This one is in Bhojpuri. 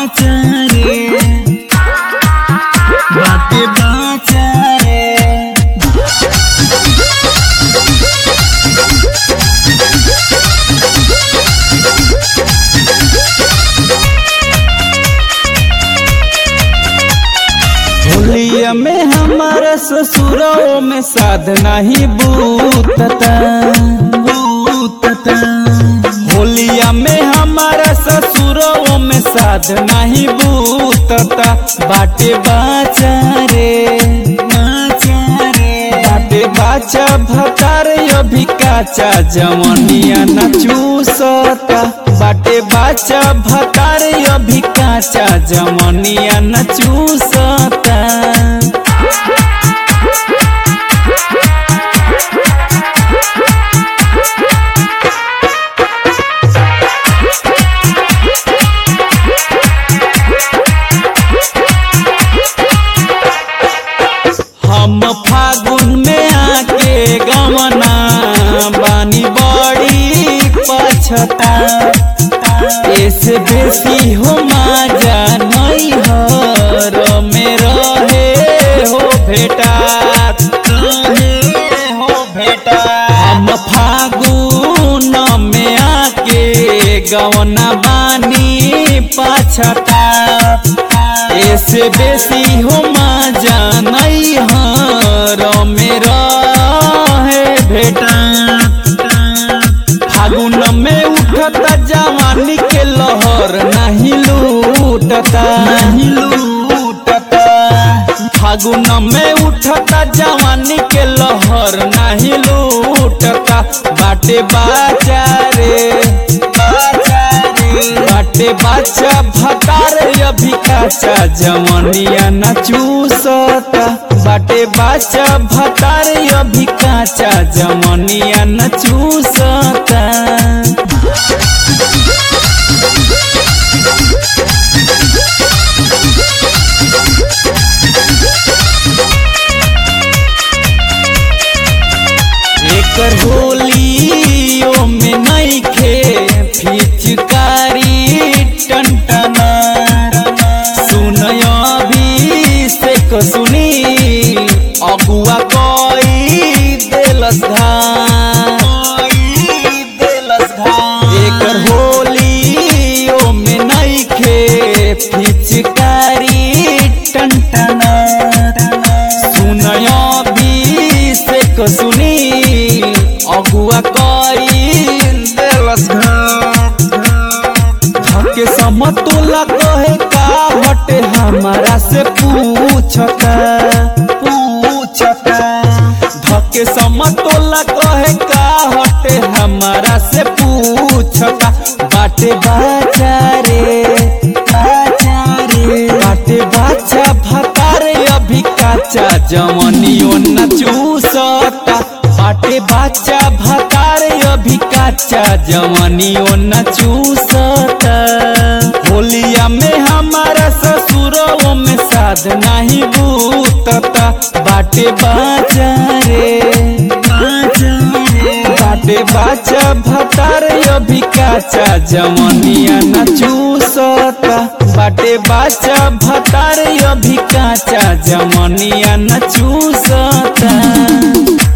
बाचा रे बाटे बाचा रे होलिया में हमारा ससुरों में साध नहीं बूतता बूतता होलिया में हमारा ससुरों में साध नहीं बूतता बाटे बाचा रे बाचा रे बाटे बाचा भतार अभी काचा जवनिया न चूसता बाटे बाचा भतार अभी काचा जवनिया न चूसता हम फागुन में आके गमना बानी बड़ी पछता ऐसे बेसी हो माजा नहीं हर में रहे हो भेटा रहे हो भेटा हम फागुन में आके गवना बानी पछता ऐसे बेसी हो माजा नहीं हर मेरा है बेटा फागुन में उठता जवानी के लहर नहीं लूटता नहीं लूटता फागुन में उठता जवानी के लहर नहीं लूटता बाटे बाचा रे बाचा रे बाटे बाचा भतार अभी काचा जवनिया न चूसता बाटे बाचा भतार अभी काचा जवनिया न चूसता एकर होलियो में नइखे फिचकारी टनटना सुनय अभिषेक सुनी अगुआ कई देलस धान एकर होलियो में नइखे फिचकारी टनटना सुनय अभिषेक सुनी अगुआ कई देलस धके समतोला कहे का हटे हमारा से पूछता पूछता धके समतोला कहे का हटे हमारा से पूछता बाटे बाचा रे बाचा रे बाटे बाचा भतारे अभी काचा जवनियो न चूसता बाटे बाचा भतारे अभी काचा जवनियो न चूसता होलिया में हमारा ससुरों में साध नहीं बूतता बाटे बाचा रे बाचा रे बाटे बाचा भतार अभी काचा जवनिया न चूसता बाटे बाचा भतार अभी काचा जवनिया न चूसता